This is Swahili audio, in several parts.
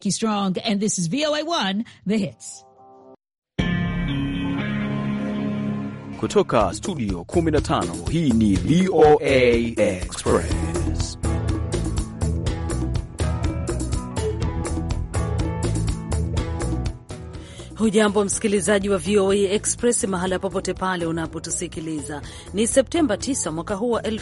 Strong, and this is VOA1, The Hits. Kutoka studio 15 hii ni VOA Express. Hujambo msikilizaji wa VOA Express mahala popote pale unapotusikiliza. Ni Septemba 9 mwaka huu wa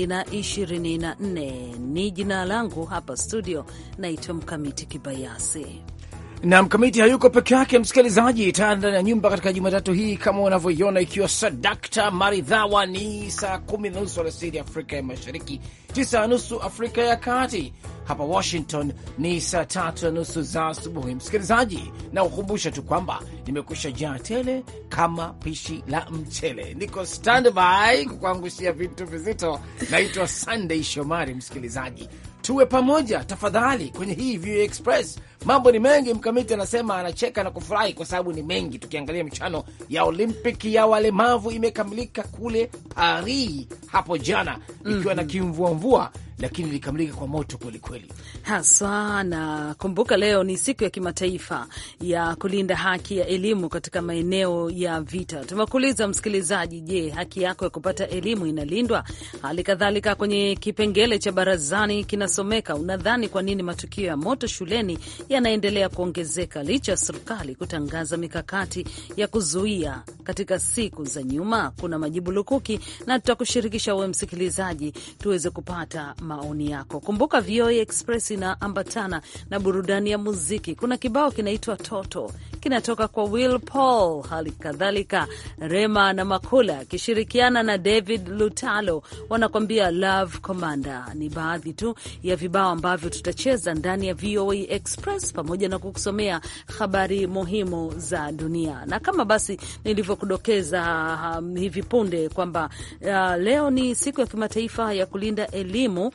2024. Ni jina langu hapa studio, naitwa Mkamiti Kibayasi na Mkamiti hayuko peke yake, msikilizaji, taa ndani ya nyumba katika Jumatatu hii kama unavyoiona, ikiwa sadakta maridhawa. Ni saa kumi na nusu alasiri Afrika ya Mashariki, tisa na nusu Afrika ya Kati. Hapa Washington ni saa tatu na nusu za asubuhi. Msikilizaji, na ukumbusha tu kwamba nimekwisha jaa tele kama pishi la mchele, niko standby kukuangushia vitu vizito. Naitwa Sunday Shomari. Msikilizaji, tuwe pamoja tafadhali kwenye hii VOA Express. Mambo ni mengi. Mkamiti anasema anacheka na kufurahi kwa sababu ni mengi. Tukiangalia michano ya Olimpiki ya walemavu imekamilika kule Paris hapo jana, ikiwa mm -hmm. na kimvuamvua lakini ilikamilika kwa moto kwelikweli haswa. Na kumbuka, leo ni siku ya kimataifa ya kulinda haki ya elimu katika maeneo ya vita. Tumekuuliza msikilizaji, je, haki yako ya kupata elimu inalindwa? Hali kadhalika kwenye kipengele cha barazani kinasomeka, unadhani kwa nini matukio ya moto shuleni yanaendelea kuongezeka licha ya serikali kutangaza mikakati ya kuzuia katika siku za nyuma? Kuna majibu lukuki na tutakushirikisha wewe msikilizaji tuweze kupata maoni yako. Kumbuka VOA Express inaambatana na burudani ya muziki. Kuna kibao kinaitwa Toto kinatoka kwa Will Paul, hali kadhalika Rema na Makula akishirikiana na David Lutalo wanakwambia Love Commander. Ni baadhi tu ya vibao ambavyo tutacheza ndani ya VOA Express pamoja na kukusomea habari muhimu za dunia, na kama basi nilivyokudokeza um, hivi punde kwamba uh, leo ni siku ya kimataifa ya kulinda elimu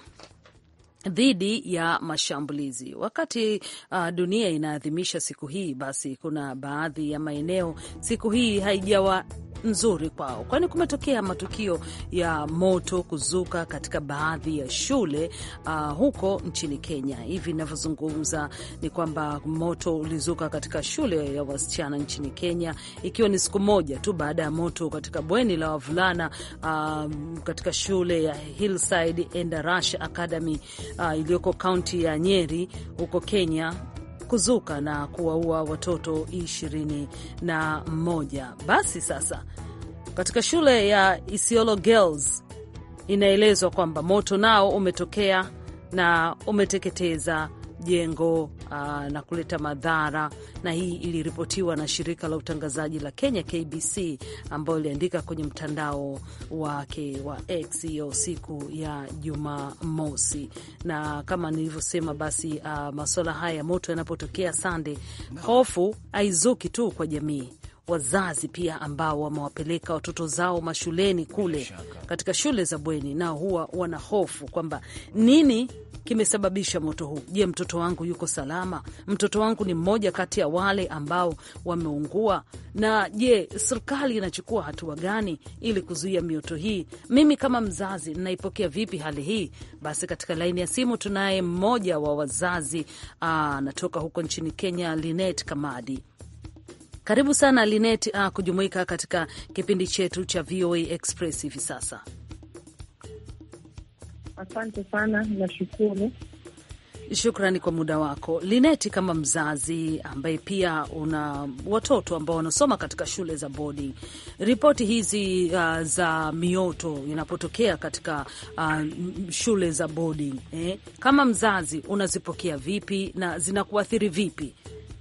dhidi ya mashambulizi. Wakati uh, dunia inaadhimisha siku hii, basi kuna baadhi ya maeneo siku hii haijawa nzuri kwao, kwani kumetokea matukio ya moto kuzuka katika baadhi ya shule uh, huko nchini Kenya. Hivi inavyozungumza ni kwamba moto ulizuka katika shule ya wasichana nchini Kenya, ikiwa ni siku moja tu baada ya moto katika bweni la wavulana uh, katika shule ya Hillside Endarash Academy uh, iliyoko kaunti ya Nyeri huko Kenya kuzuka na kuwaua watoto ishirini na moja. Basi sasa katika shule ya Isiolo Girls inaelezwa kwamba moto nao umetokea na umeteketeza jengo uh, na kuleta madhara, na hii iliripotiwa na shirika la utangazaji la Kenya KBC, ambayo iliandika kwenye mtandao wake wa X hiyo siku ya Jumamosi. Na kama nilivyosema, basi uh, masuala haya ya moto yanapotokea Sande, hofu haizuki tu kwa jamii wazazi pia ambao wamewapeleka watoto zao mashuleni kule katika shule za bweni, nao huwa wana hofu kwamba nini kimesababisha moto huu. Je, mtoto wangu yuko salama? Mtoto wangu ni mmoja kati ya wale ambao wameungua? Na je, serikali inachukua hatua gani ili kuzuia mioto hii? Mimi kama mzazi ninaipokea vipi hali hii? Basi katika laini ya simu tunaye mmoja wa wazazi anatoka huko nchini Kenya, Linet Kamadi. Karibu sana Linet, uh, kujumuika katika kipindi chetu cha VOA Express hivi sasa. Asante sana, nashukuru. Shukrani kwa muda wako Lineti. Kama mzazi ambaye pia una watoto ambao wanasoma katika shule za bodi, ripoti hizi uh, za mioto inapotokea katika uh, shule za bodi eh, kama mzazi unazipokea vipi na zinakuathiri vipi?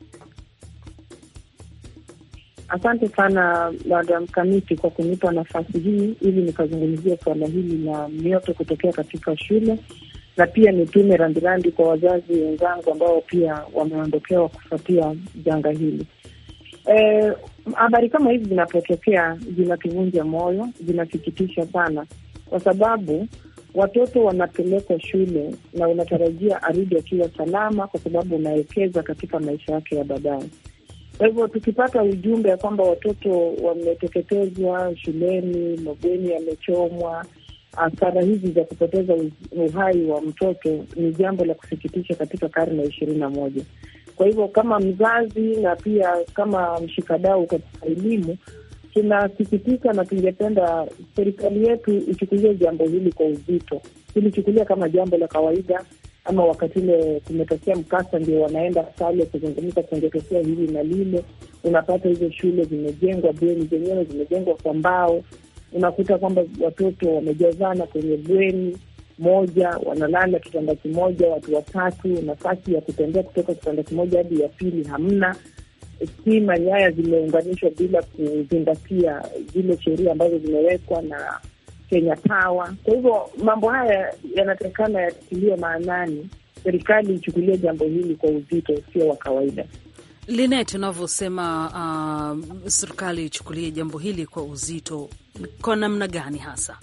Asante sana Madam Kamiti kwa kunipa nafasi hii ili nikazungumzia suala hili la mioto kutokea katika shule, na pia nitume rambirambi kwa wazazi wenzangu ambao pia wameondokewa kufuatia janga hili. Habari e, kama hizi zinapotokea zinatuvunja moyo, zinasikitisha sana, kwa sababu watoto wanapelekwa shule na unatarajia arudi akiwa salama, kwa sababu unawekeza katika maisha yake ya baadaye. Kwa hivyo tukipata ujumbe ya kwamba watoto wameteketezwa shuleni, mabweni yamechomwa, hasara hizi za kupoteza uhai wa mtoto ni jambo la kusikitisha katika karne ya ishirini na moja. Kwa hivyo kama mzazi na pia kama mshikadau katika elimu, tunasikitika na tungependa serikali yetu ichukulie jambo hili kwa uzito, ilichukulia kama jambo la kawaida, ama wakati ule kumetokea mkasa ndio wanaenda pale kuzungumza, kungetokea hili na lile. Unapata hizo shule zimejengwa, bweni zenyewe zimejengwa kwa mbao, unakuta kwamba watoto wamejazana kwenye bweni moja, wanalala kitanda kimoja, watu watatu, nafasi ya kutembea kutoka kitanda kimoja hadi ya pili hamna stima, nyaya zimeunganishwa bila kuzingatia zile sheria ambazo zimewekwa na Kenya Power. Kwa hivyo mambo haya yanatakikana yatiliwe maanani, serikali ichukulie jambo hili kwa uzito, sio wa kawaida. Linet, unavyosema uh, serikali ichukulie jambo hili kwa uzito, kwa namna gani hasa?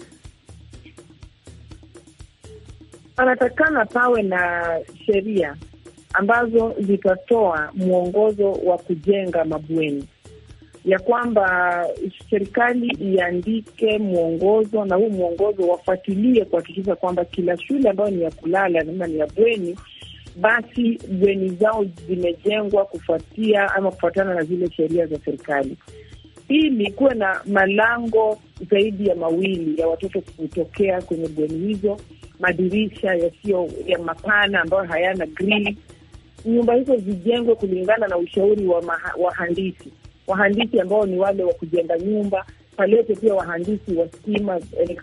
Panatakikana pawe na sheria ambazo zitatoa mwongozo wa kujenga mabweni, ya kwamba serikali iandike mwongozo, na huu mwongozo wafuatilie kuhakikisha kwamba kila shule ambayo ni ya kulala ama ni ya bweni, basi bweni zao zimejengwa kufuatia ama kufuatana na zile sheria za serikali, ili kuwe na malango zaidi ya mawili ya watoto kutokea kwenye bweni hizo, madirisha yasiyo ya mapana ambayo hayana grili nyumba hizo zijengwe kulingana na ushauri wa maha, wahandisi wahandisi ambao ni wale wa kujenga nyumba. Palete pia wahandisi wa stima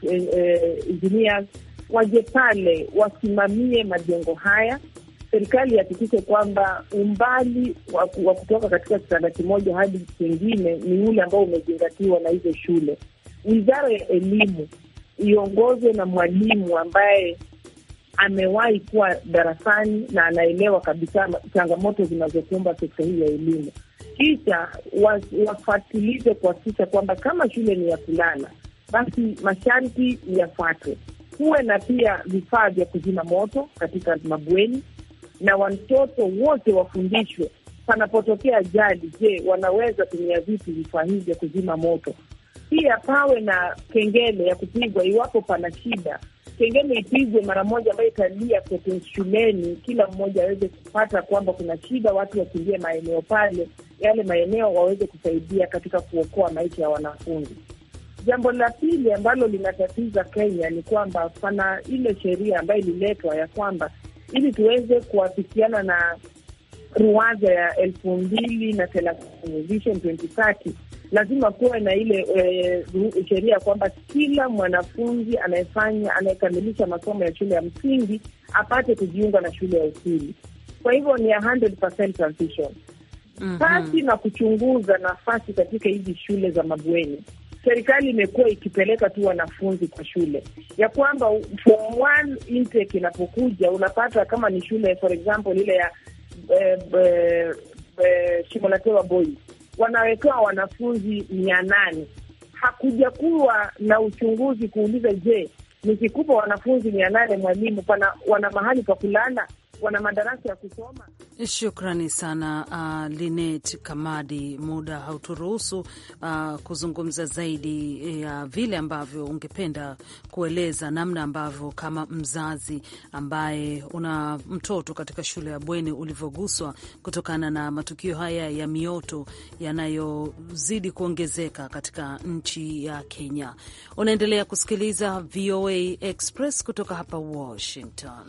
engineers waje pale wasimamie majengo haya. Serikali ihakikishe kwamba umbali wa kutoka katika kitanda kimoja hadi kingine ni ule ambao umezingatiwa na hizo shule. Wizara ya Elimu iongozwe na mwalimu ambaye amewahi kuwa darasani na anaelewa kabisa changamoto zinazokumba sekta hii ya elimu, kisha wafatilize kuhakikisha kwamba kama shule ni ya kulala, basi masharti yafuatwe. Kuwe na pia vifaa vya kuzima moto katika mabweni, na watoto wote wafundishwe, panapotokea ajali, je, wanaweza tumia vipi vifaa hivi vya kuzima moto. Pia pawe na kengele ya kupigwa iwapo pana shida kengele ipigwe mara moja, ambayo italia kote shuleni, kila mmoja aweze kupata kwamba kuna shida, watu wakimbie maeneo pale, yale maeneo waweze kusaidia katika kuokoa maisha ya wanafunzi. Jambo la pili ambalo linatatiza Kenya ni kwamba pana ile sheria ambayo ililetwa ya kwamba ili tuweze kuafikiana na ruwaza ya elfu mbili na thelathini Vision 2030 lazima kuwe na ile e, sheria ya kwamba kila mwanafunzi anayefanya anayekamilisha masomo ya shule ya msingi apate kujiunga na shule ya upili. Kwa hivyo ni 100% transition pasi mm -hmm. na kuchunguza nafasi katika hizi shule za mabweni. Serikali imekuwa ikipeleka tu wanafunzi kwa shule ya kwamba form one intake inapokuja, unapata kama ni shule for example ile ya eh, eh, eh, Shimolatewa Boys wanawekewa wanafunzi mia nane. Hakuja kuwa na uchunguzi kuuliza, je, nikikupa wanafunzi mia nane mwalimu, pana wana mahali pa kulala, wana madarasa ya kusoma? Shukrani sana uh, Linet Kamadi, muda hauturuhusu uh, kuzungumza zaidi ya uh, vile ambavyo ungependa kueleza namna ambavyo kama mzazi ambaye una mtoto katika shule ya bweni ulivyoguswa kutokana na matukio haya ya mioto yanayozidi kuongezeka katika nchi ya Kenya. Unaendelea kusikiliza VOA Express kutoka hapa Washington.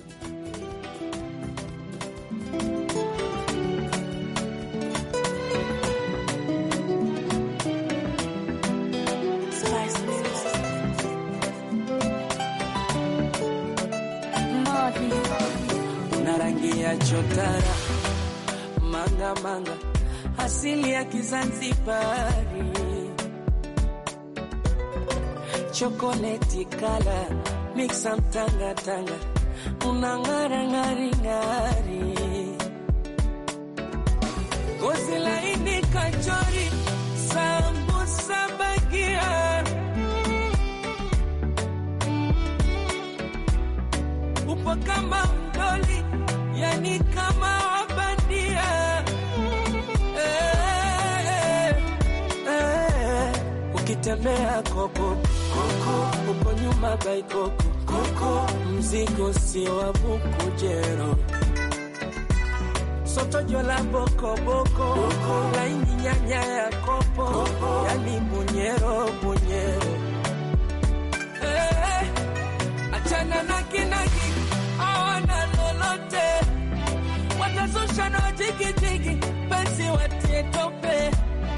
ya chotara manga manga asili ya Kizanzibari, chokoleti kala miksa mtanga tanga, unang'ara ng'ari ng'ari, gozi laini kachori, sambusa bagia, upo kama mdoli yani kama wabandia eh, eh, eh. Ukitembea koko koko, uko nyuma baikoko koko, mzigo si wa bukujero sotojo la bokoboko laini nyanya ya kopo yani bunyero bunyero Eh, achana na kinagi awana lolote watazusha na jigijigi basi watie tope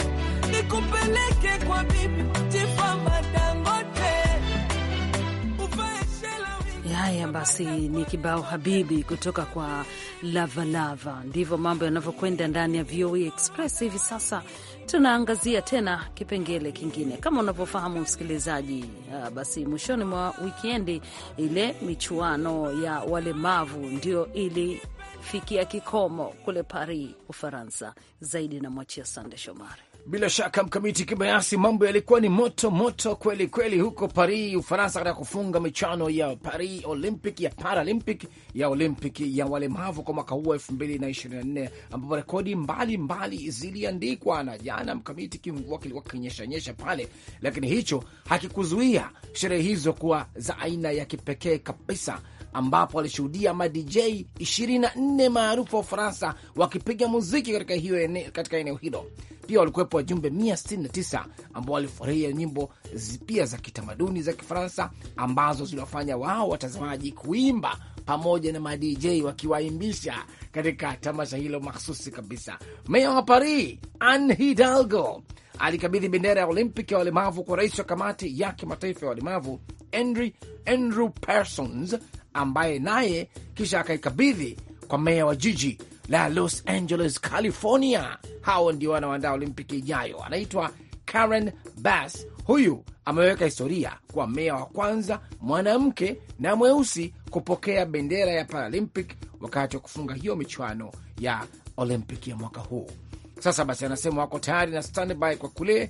nikupeleke kwa bibi tifamba dangote uvae shela wingi Haya basi, ni kibao habibi kutoka kwa Lavalava. Ndivyo mambo yanavyokwenda ndani ya VOA Express hivi sasa. Tunaangazia tena kipengele kingine, kama unavyofahamu msikilizaji. ah, Basi mwishoni mwa wikendi ile michuano ya walemavu ndio ilifikia kikomo kule Paris, Ufaransa. Zaidi namwachia Sande Shomari. Bila shaka mkamiti kibayasi, mambo yalikuwa ni moto moto kweli kweli huko Paris, Ufaransa, katika kufunga michano ya Paris Olympic ya Paralympic ya Olympic ya walemavu kwa mwaka huu elfu mbili na ishirini na nne ambapo rekodi mbalimbali ziliandikwa, na jana mkamiti kimvua kilikuwa kinyeshanyesha pale, lakini hicho hakikuzuia sherehe hizo kuwa za aina ya kipekee kabisa ambapo alishuhudia ma DJ 24 maarufu wa Ufaransa wakipiga muziki katika hiyo ene, katika eneo hilo. Pia walikuwepo wajumbe 169 ambao walifurahia nyimbo zi- pia za kitamaduni za Kifaransa ambazo ziliwafanya wao watazamaji kuimba pamoja na ma DJ wakiwaimbisha katika tamasha hilo mahsusi kabisa. Meya wa Paris Anne Hidalgo alikabidhi bendera ya Olympic ya walemavu kwa rais wa kamati ya kimataifa ya walemavu Andrew, Andrew Parsons ambaye naye kisha akaikabidhi kwa meya wa jiji la Los Angeles, California. Hao ndio wanaoandaa Olimpiki ijayo. Anaitwa Karen Bass. Huyu ameweka historia kwa meya wa kwanza mwanamke na mweusi kupokea bendera ya Paralympic wakati wa kufunga hiyo michuano ya Olympic ya mwaka huu. Sasa basi, anasema wako tayari na standby kwa kule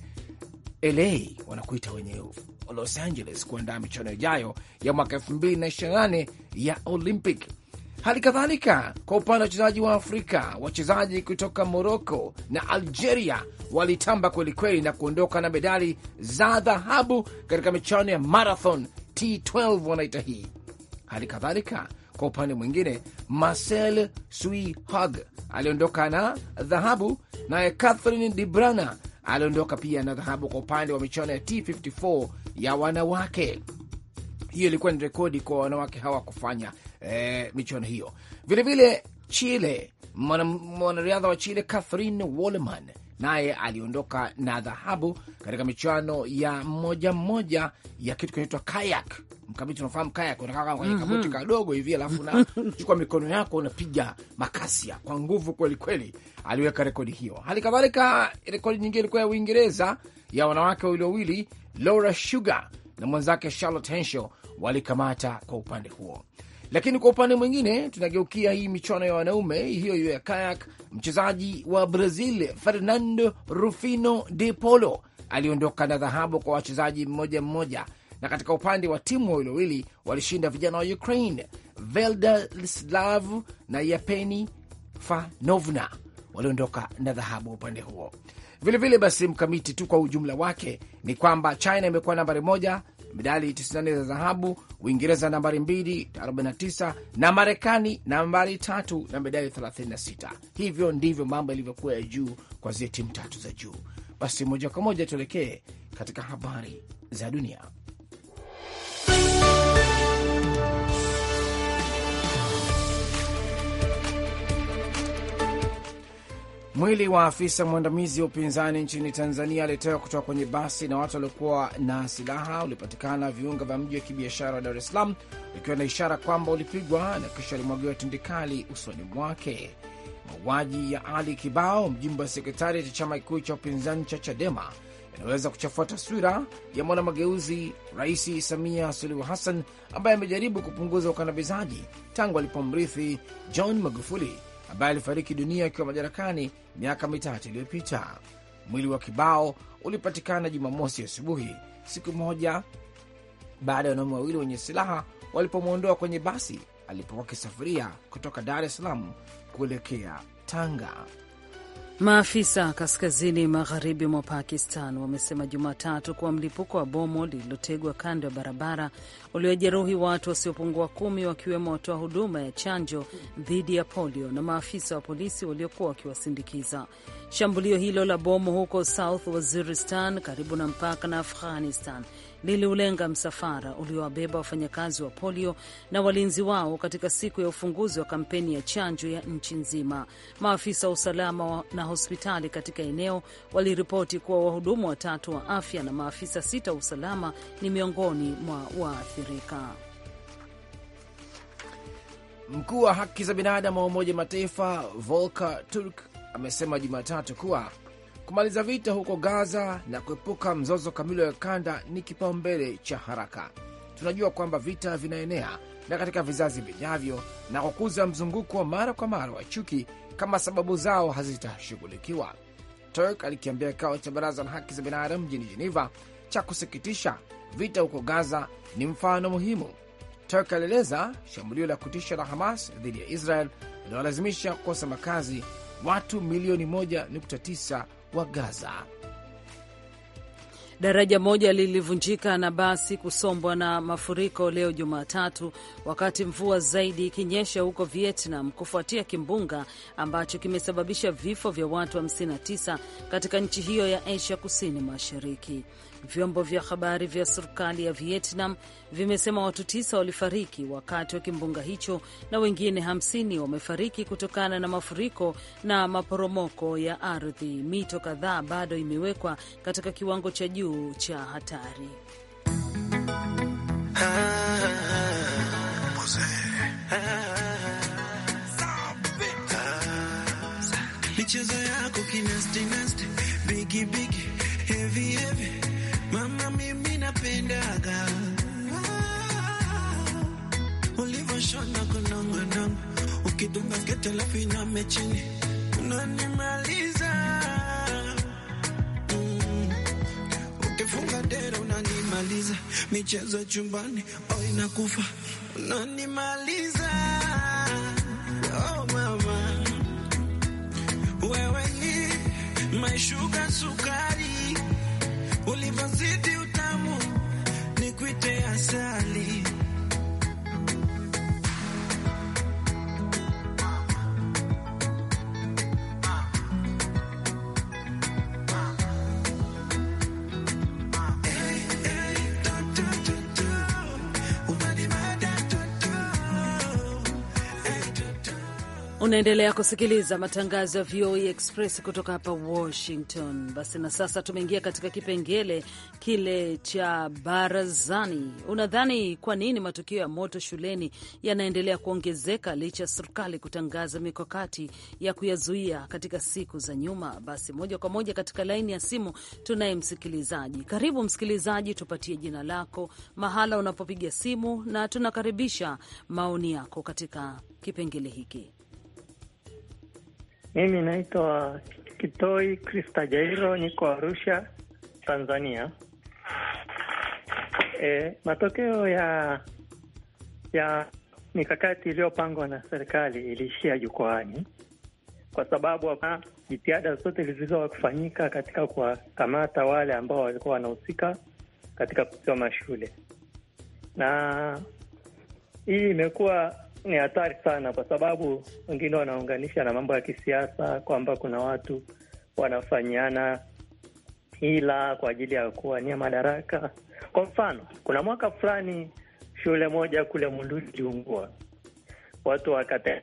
LA wanakuita wenye Los Angeles kuandaa michuano ijayo ya mwaka 2028 ya Olympic. Hali kadhalika kwa upande wa wachezaji wa Afrika, wachezaji kutoka Morocco na Algeria walitamba kwelikweli na kuondoka na medali za dhahabu katika michuano ya marathon T12 wanaita hii. Hali kadhalika kwa upande mwingine, Marcel Suihag aliondoka na dhahabu, naye Catherine de Brana aliondoka pia na dhahabu kwa upande wa michuano ya T54 ya wanawake. Hiyo ilikuwa ni rekodi kwa wanawake hawa kufanya eh, michuano hiyo. Vilevile Chile, mwana- mwanariadha wa Chile Catherine Wolleman naye aliondoka na dhahabu katika michuano ya mmoja mmoja ya kitu kinaitwa kayak. Mkabiti, unafahamu kayak? Unakaa kwenye kaboti kadogo hivi, alafu unachukua mikono yako unapiga makasia kwa nguvu kweli kweli. Aliweka rekodi hiyo. Hali kadhalika rekodi nyingine ilikuwa ya Uingereza ya wanawake wawili wawili, Laura Sugar na mwenzake Charlotte Henshaw walikamata kwa upande huo. Lakini kwa upande mwingine tunageukia hii michuano ya wanaume hiyo hiyo ya kayak. Mchezaji wa Brazil Fernando Rufino de Polo aliondoka na dhahabu kwa wachezaji mmoja mmoja, na katika upande wa timu wawili wawili walishinda vijana wa Ukraine Veldislav na Yapeni Fanovna waliondoka na dhahabu upande huo. Vilevile vile basi, mkamiti tu kwa ujumla wake ni kwamba China imekuwa nambari moja medali 94 za dhahabu, Uingereza nambari 2 49, na Marekani nambari tatu na medali 36. Hivyo ndivyo mambo yalivyokuwa ya juu kwa zile timu tatu za juu. Basi moja kwa moja tuelekee katika habari za dunia. Mwili wa afisa mwandamizi wa upinzani nchini Tanzania aliyetoka kutoka kwenye basi na watu waliokuwa na silaha ulipatikana viunga vya mji wa kibiashara wa Dar es Salaam, ikiwa na ishara kwamba ulipigwa na kisha alimwagiwa tindikali usoni mwake. Mauaji ya Ali Kibao, mjumbe wa sekretari cha chama kikuu cha upinzani cha Chadema, yanaweza kuchafua taswira ya mwanamageuzi Rais Samia Suluhu Hassan ambaye amejaribu kupunguza ukandamizaji tangu alipomrithi John Magufuli ambaye alifariki dunia akiwa madarakani miaka mitatu iliyopita. Mwili wa Kibao ulipatikana Jumamosi asubuhi, siku moja baada ya wanaume wawili wenye silaha walipomwondoa kwenye basi alipokuwa akisafiria kutoka Dar es Salaam kuelekea Tanga. Maafisa kaskazini magharibi mwa Pakistan wamesema Jumatatu kuwa mlipuko wa bomu lililotegwa kando ya barabara uliojeruhi watu wasiopungua kumi wakiwemo watoa huduma ya chanjo dhidi ya polio na maafisa wa polisi waliokuwa wakiwasindikiza. Shambulio hilo la bomu huko South Waziristan karibu na mpaka na Afghanistan liliulenga msafara uliowabeba wafanyakazi wa polio na walinzi wao katika siku ya ufunguzi wa kampeni ya chanjo ya nchi nzima. Maafisa wa usalama na hospitali katika eneo waliripoti kuwa wahudumu watatu wa afya na maafisa sita wa usalama ni miongoni mwa waathirika. Mkuu wa haki za binadamu wa Umoja Mataifa Volker Turk amesema Jumatatu kuwa kumaliza vita huko Gaza na kuepuka mzozo kamili wa kanda ni kipaumbele cha haraka. Tunajua kwamba vita vinaenea na katika vizazi vijavyo na kukuza mzunguko wa mara kwa mara wa chuki kama sababu zao hazitashughulikiwa. Turk alikiambia kikao cha baraza la haki za binadamu mjini Geneva cha kusikitisha, vita huko Gaza ni mfano muhimu. Turk alieleza shambulio la kutisha la Hamas dhidi ya Israel linawalazimisha kukosa makazi watu milioni 1.9 wa Gaza. Daraja moja lilivunjika na basi kusombwa na mafuriko leo Jumatatu, wakati mvua zaidi ikinyesha huko Vietnam kufuatia kimbunga ambacho kimesababisha vifo vya watu 59 katika nchi hiyo ya Asia kusini mashariki. Vyombo vya habari vya serikali ya Vietnam vimesema watu tisa walifariki wakati wa kimbunga hicho na wengine hamsini wamefariki kutokana na mafuriko na maporomoko ya ardhi. Mito kadhaa bado imewekwa katika kiwango cha juu cha hatari. Michezo yako kinastinasti bigi bigi hevi hevi mama, mimi napendaga ulivyoshona kunongonongo, ukidunga skete alafu iname chini unanimaliza, mm. ukifunga dera unanimaliza, michezo chumbani oh inakufa unanimaliza, oh mama wewe ni maishuga sukari, ulivyozidi utamu ni kuite asali. Unaendelea kusikiliza matangazo ya VOA Express kutoka hapa Washington. Basi na sasa tumeingia katika kipengele kile cha barazani. Unadhani kwa nini matukio ya moto shuleni yanaendelea kuongezeka licha ya serikali kutangaza mikakati ya kuyazuia katika siku za nyuma? Basi moja kwa moja katika laini ya simu tunaye msikilizaji. Karibu msikilizaji, tupatie jina lako, mahala unapopiga simu, na tunakaribisha maoni yako katika kipengele hiki. Mimi naitwa Kitoi Krista Jairo, niko Arusha, Tanzania. E, matokeo ya ya mikakati iliyopangwa na serikali iliishia jukwaani, kwa sababu hapa jitihada zote zilizokuwa kufanyika katika kuwakamata wale ambao walikuwa wanahusika katika kuchoma shule, na hii imekuwa ni hatari sana, kwa sababu wengine wanaunganisha na mambo ya kisiasa kwamba kuna watu wanafanyiana hila kwa ajili ya kuwania madaraka. Kwa mfano, kuna mwaka fulani shule moja kule Monduli iliungua, watu wakate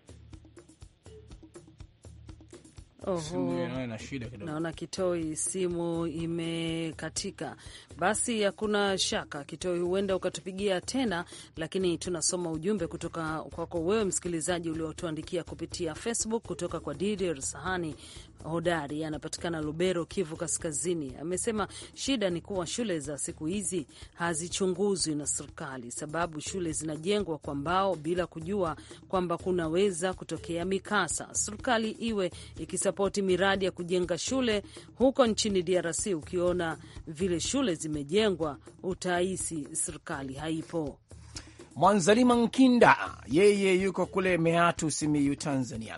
Oho, naona Kitoi simu imekatika. Basi hakuna shaka, Kitoi, huenda ukatupigia tena, lakini tunasoma ujumbe kutoka kwako wewe msikilizaji uliotuandikia kupitia Facebook kutoka kwa Didier Sahani Hodari, anapatikana Lubero, Kivu Kaskazini. Amesema shida ni kuwa shule za siku hizi hazichunguzwi na serikali, sababu shule zinajengwa kwa mbao bila kujua kwamba kunaweza kutokea mikasa. Serikali iwe ikisapoti miradi ya kujenga shule huko nchini DRC. Ukiona vile shule zimejengwa, utahisi serikali haipo. Mwanzalima Nkinda yeye yuko kule Meatu, Simiyu, Tanzania,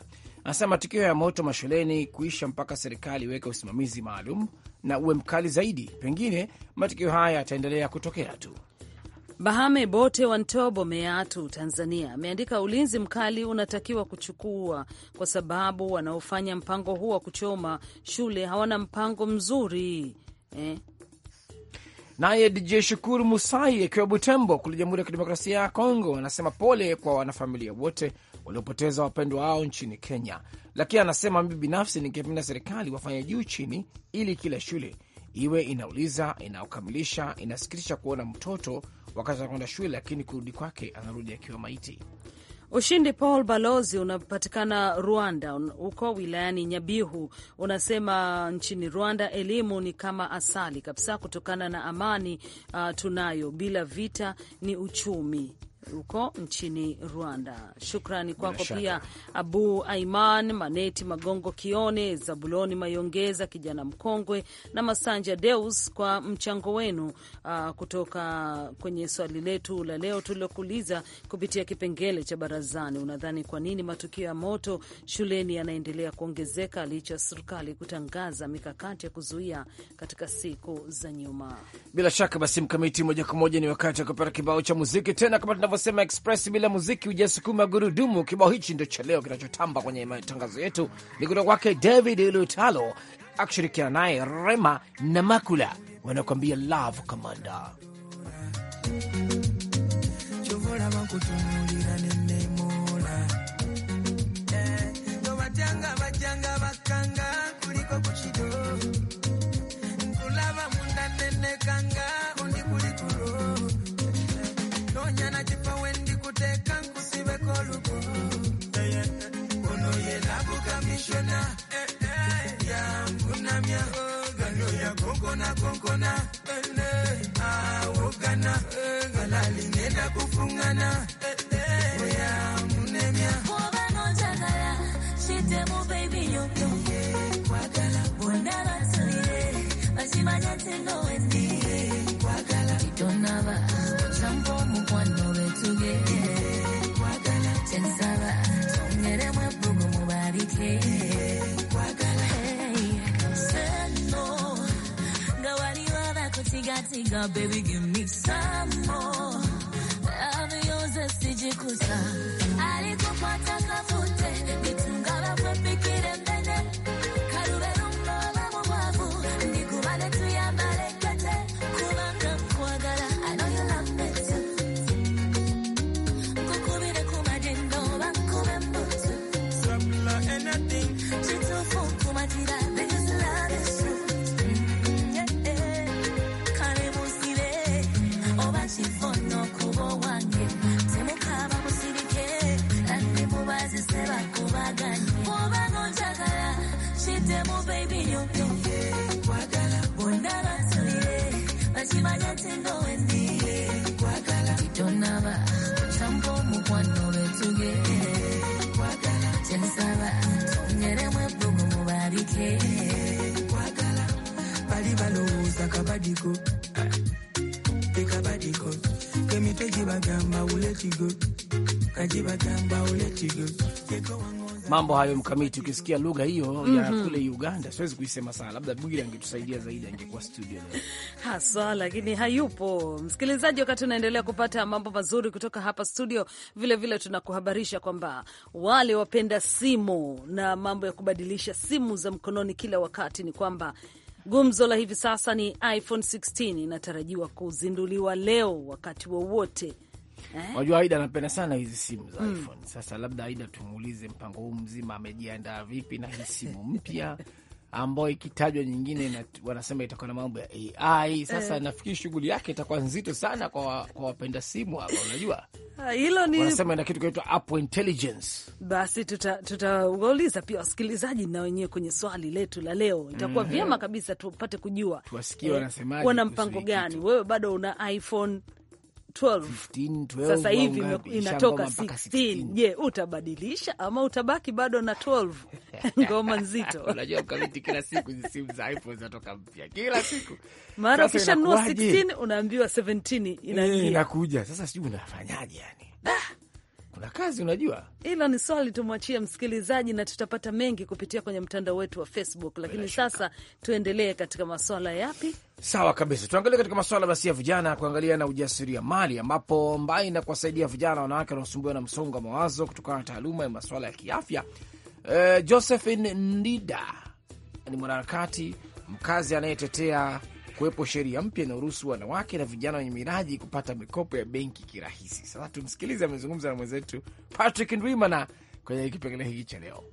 Anasema matukio ya moto mashuleni kuisha mpaka serikali iweke usimamizi maalum na uwe mkali zaidi, pengine matukio haya yataendelea kutokea tu. Bahame Bote wa Ntobo, Meatu, Tanzania, ameandika ulinzi mkali unatakiwa kuchukua kwa sababu wanaofanya mpango huu wa kuchoma shule hawana mpango mzuri eh. Naye DJ Shukuru Musai akiwa Butembo kule Jamhuri ya Kidemokrasia ya Kongo anasema pole kwa wanafamilia wote waliopoteza wapendwa wao nchini Kenya, lakini anasema mimi binafsi ningependa serikali wafanye juu chini ili kila shule iwe inauliza, inaokamilisha. Inasikitisha kuona mtoto wakati anakwenda shule, lakini kurudi kwake anarudi akiwa maiti. Ushindi Paul Balozi unapatikana Rwanda, huko wilayani Nyabihu. Unasema nchini Rwanda elimu ni kama asali kabisa, kutokana na amani uh, tunayo bila vita ni uchumi huko nchini Rwanda. Shukrani kwako pia Abu Aiman Maneti Magongo Kione Zabuloni Mayongeza kijana mkongwe na Masanja Deus kwa mchango wenu uh, kutoka kwenye swali letu la leo tulilokuuliza kupitia kipengele cha barazani. Unadhani kwa nini matukio ya moto shuleni yanaendelea kuongezeka licha ya serikali kutangaza mikakati ya kuzuia katika siku za nyuma? Bila shaka basi, Mkamiti, moja kwa moja ni wakati wa kupata kibao cha muziki tena, kama tunavyosema express, bila muziki hujasukuma gurudumu. Kibao hichi ndo cha leo kinachotamba kwenye matangazo yetu, ni kutoka kwake David Lutalo akishirikiana naye Rema na Makula, wanakuambia love commander. chovola bakutunulira nenemola tobajanga bajanga bakanga kuliko kukido nkulaba munda nenekanga undi kulikulo nonyana kifa wendi kuteeka nkusibeko olugo ono ye labu kamishona yangunamya gano yakonkona konkona awogana galali ngenda kufungana oyamunemya Baby, give me some more. Love yours, asijikusa. Alikupata kafute, nitungala kwepikire mbene. Kalubero ngoba mubwavu, ndikubale tuyambale kete. Kubanga nkwagala, I know you love me too. Nkukubire ku madendo, bankube mbutu. sabula anything Kituufu nkumatira, this love is true. Mm, yeah, yeah. Kale musire, oba kifono kuba wange. Temukaba musirike, kandi mubazise bakubaganye. Kubanga onjagala, kiddemu baby yonyo. Bonna batulire, bakimanye nti ndowe ndi. Titonaba, kyampa omukwano betuge. Kyensaba, tonyeremu ebbugu mubalike. bali balowooza kabadiko tekabadiko kemitwe gibagamba uletigo kagibagamba uletigo Mambo hayo Mkamiti, ukisikia lugha hiyo ya kule Uganda, siwezi kuisema sana, labda Bwira angetusaidia zaidi, angekuwa studio leo. haswa lakini hayupo. Msikilizaji, wakati unaendelea kupata mambo mazuri kutoka hapa studio, vilevile tunakuhabarisha kwamba wale wapenda simu na mambo ya kubadilisha simu za mkononi kila wakati ni kwamba gumzo la hivi sasa ni iPhone 16 inatarajiwa kuzinduliwa leo wakati wowote eh? Wajua Aida anapenda sana hizi simu za iPhone. Sasa labda Aida tumuulize mpango huu mzima amejiandaa vipi na hii simu mpya ambayo ikitajwa nyingine na, wanasema itakuwa na mambo ya AI. Sasa nafikiri shughuli yake itakuwa nzito sana kwa, wa- kwa wapenda simu hapa, unajua Ah, Hilo ni wanasema ina kitu kinaitwa Apple Intelligence. basi, tutawauliza tuta pia wasikilizaji na wenyewe kwenye swali letu la leo. Itakuwa vyema kabisa tupate kujua Tuwasikie wanasemaje wana kuhusu mpango hii gani. kitu. Wewe bado una iPhone 12 15, 12 sasa au hivi ngapi? ime- inatoka Ishangoma mpaka 16. Je, utabadilisha ama utabaki bado na 12? Ngoma nzito. Unajua Mkamiti, kila siku hizi simu za iPhone zinatoka mpya kila siku. Mara Sasa ukishanunua inakuwaje? 16 unaambiwa 17 Eh, inaingia. inakuja sasa, sijui unafanyaje yani. kuna kazi unajua. Hilo ni swali tumwachie msikilizaji, na tutapata mengi kupitia kwenye mtandao wetu wa Facebook. Lakini sasa tuendelee katika maswala yapi? Sawa kabisa, tuangalie katika masuala basi ya vijana, kuangalia na ujasiriamali, ambapo mbali na kuwasaidia vijana wanawake wanaosumbuliwa na msongo wa mawazo kutokana na taaluma ya masuala ya kiafya, eh, Josephine Ndida ni mwanaharakati mkazi anayetetea kuwepo sheria mpya inayoruhusu wanawake na vijana wenye miraji kupata mikopo ya benki kirahisi. Sasa tumsikilize, amezungumza na mwenzetu Patrick Ndwimana kwenye kipengele hiki cha leo.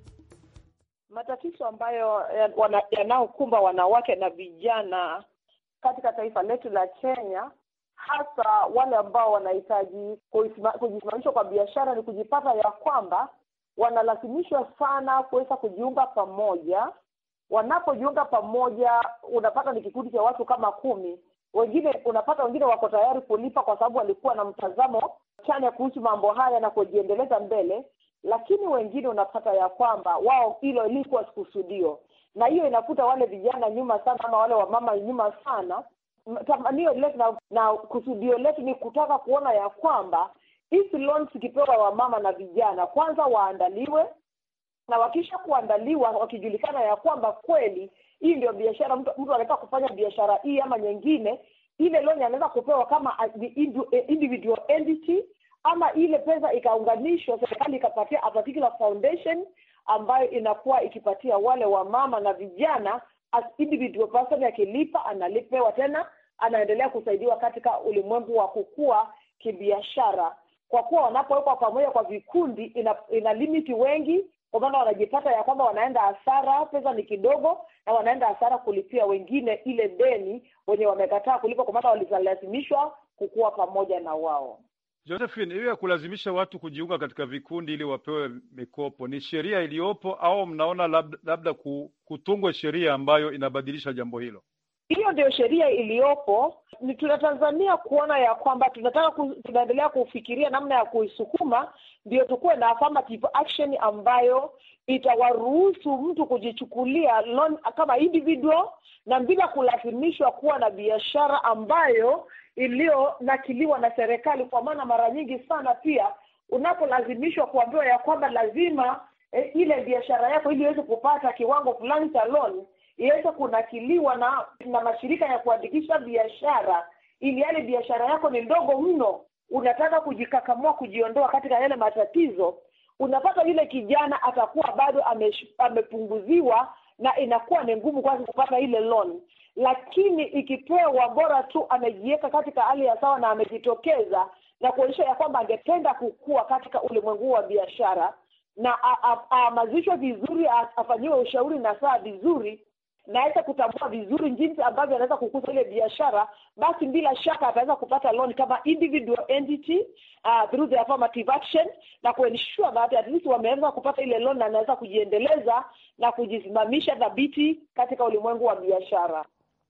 matatizo ambayo ya- wana- yanayokumba wanawake na vijana katika taifa letu la Kenya, hasa wale ambao wanahitaji kuisima- kujisimamisha kwa biashara, ni kujipata ya kwamba wanalazimishwa sana kuweza kujiunga pamoja. Wanapojiunga pamoja, unapata ni kikundi cha watu kama kumi. Wengine unapata wengine wako tayari kulipa kwa sababu walikuwa na mtazamo chanya kuhusu mambo haya na kujiendeleza mbele, lakini wengine unapata ya kwamba wao hilo ilikuwa kusudio, na hiyo inakuta wale vijana nyuma sana, ama wale wamama nyuma sana. M- Tamanio letu na, na kusudio letu ni kutaka kuona ya kwamba hizi loans zikipewa wamama na vijana, kwanza waandaliwe na wakisha kuandaliwa wakijulikana ya kwamba kweli hii ndio biashara, mtu mtu anaweza kufanya biashara hii ama nyingine, ile loan anaweza kupewa kama a- the indu- individual entity, ama ile pesa ikaunganishwa, serikali ikapatia a particular foundation ambayo inakuwa ikipatia wale wamama na vijana as individual person, akilipa analipewa tena, anaendelea kusaidiwa katika ulimwengu wa kukua kibiashara, kwa kuwa wanapowekwa pamoja kwa vikundi ina, ina limiti wengi kwa maana wanajipata ya kwamba wanaenda hasara, pesa ni kidogo, na wanaenda hasara kulipia wengine ile deni wenye wamekataa kulipa, kwa maana walilazimishwa kukuwa pamoja na wao. Josephine, hiyo ya kulazimisha watu kujiunga katika vikundi ili wapewe mikopo ni sheria iliyopo au mnaona labda, labda ku- kutungwe sheria ambayo inabadilisha jambo hilo? hiyo ndio sheria iliyopo. Ni tunatazamia kuona ya kwamba tunataka ku, tunaendelea kufikiria namna ya kuisukuma, ndio tukuwe na affirmative action ambayo itawaruhusu mtu kujichukulia loan kama individual na bila kulazimishwa kuwa na biashara ambayo iliyonakiliwa na serikali, kwa maana mara nyingi sana pia unapolazimishwa kuambiwa ya kwamba lazima eh, ile biashara yako ili iweze kupata kiwango fulani cha loan iweze kunakiliwa na na mashirika ya kuandikisha biashara, ili yale biashara yako ni ndogo mno, unataka kujikakamua kujiondoa katika yale matatizo, unapata yule kijana atakuwa bado amesh, amepunguziwa na inakuwa ni ngumu kwake kupata ile loan, lakini ikipewa, bora tu amejiweka katika hali ya sawa na amejitokeza na kuonyesha ya kwamba angependa kukua katika ulimwengu wa biashara na aamazishwe vizuri, a- afanyiwe ushauri na saa vizuri na aweze kutambua vizuri jinsi ambavyo anaweza kukuza ile biashara, basi bila shaka ataweza kupata loan kama individual entity uh, through the affirmative action na kuensure that at least wameweza kupata ile loan na anaweza kujiendeleza na kujisimamisha dhabiti katika ulimwengu wa biashara.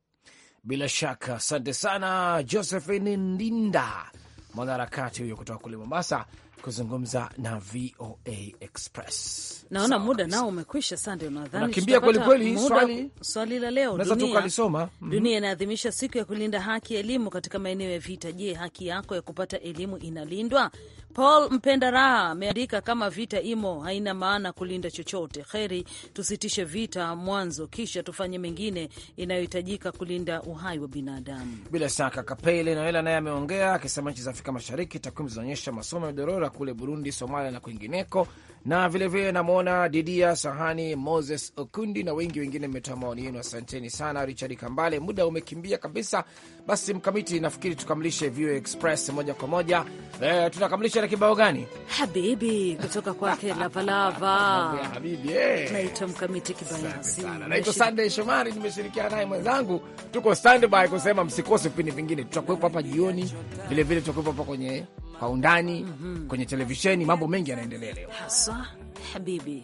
Bila shaka, asante sana Josephine Ndinda, mwanaharakati huyo kutoka kule Mombasa, kuzungumza na VOA Express. Naona Sawa muda kabisa. nao umekwisha. Sande, unadhani Unakimbia tutapata kweli kweli. muda- Swali- swali la leo, Unaweza tu dunia ukalisoma. Mhm. Dunia inaadhimisha siku ya kulinda haki ya elimu katika maeneo ya vita. Je, haki yako ya kupata elimu inalindwa? Paul Mpenda Raha ameandika kama vita imo, haina maana kulinda chochote. Heri tusitishe vita mwanzo, kisha tufanye mengine inayohitajika kulinda uhai wa binadamu. Bila shaka Kapele Noela naye ameongea akisema nchi za Afrika Mashariki takwimu zinaonyesha masomo ya dorora kule Burundi, Somalia na kwingineko. Na vilevile namwona Didia Sahani, Moses Okundi na wengi wengine mmetoa maoni yenu, asanteni sana. Richard Kambale, muda umekimbia kabisa. Basi Mkamiti, nafikiri tukamilishe VOA Express moja kwa moja. E, tunakamilisha na kibao gani? Habibi kutoka kwake Mambo ya Lavalava. habibi eh. Naitwa Mkamiti Kibayasi. sana. Naitwa Sunday Shomari, nimeshirikiana naye mwenzangu. Tuko standby kusema msikose vipindi vingine, tutakuwepo hapa jioni, vilevile tutakuwepo hapa kwenye kwa undani kwenye televisheni. Mambo mengi yanaendelea leo. Haswa Habibi.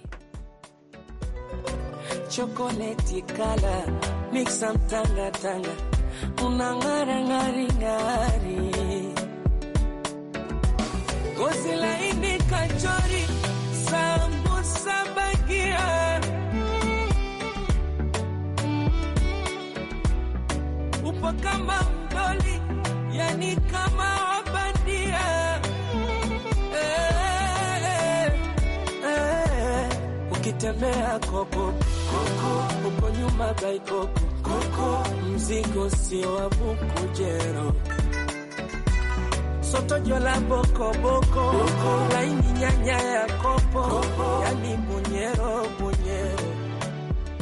chokoleti kala miksa mtanga tanga unang'ara ng'ari ng'ari gozi laini kachori sambusa bagia upo kama mdoli yani kama wabandia eh, tembea koko koko, uko nyuma baikoko koko, mzigo sio wa bukujero soto jola boko boko laini nyanya ya kopo yani bunyero bunyero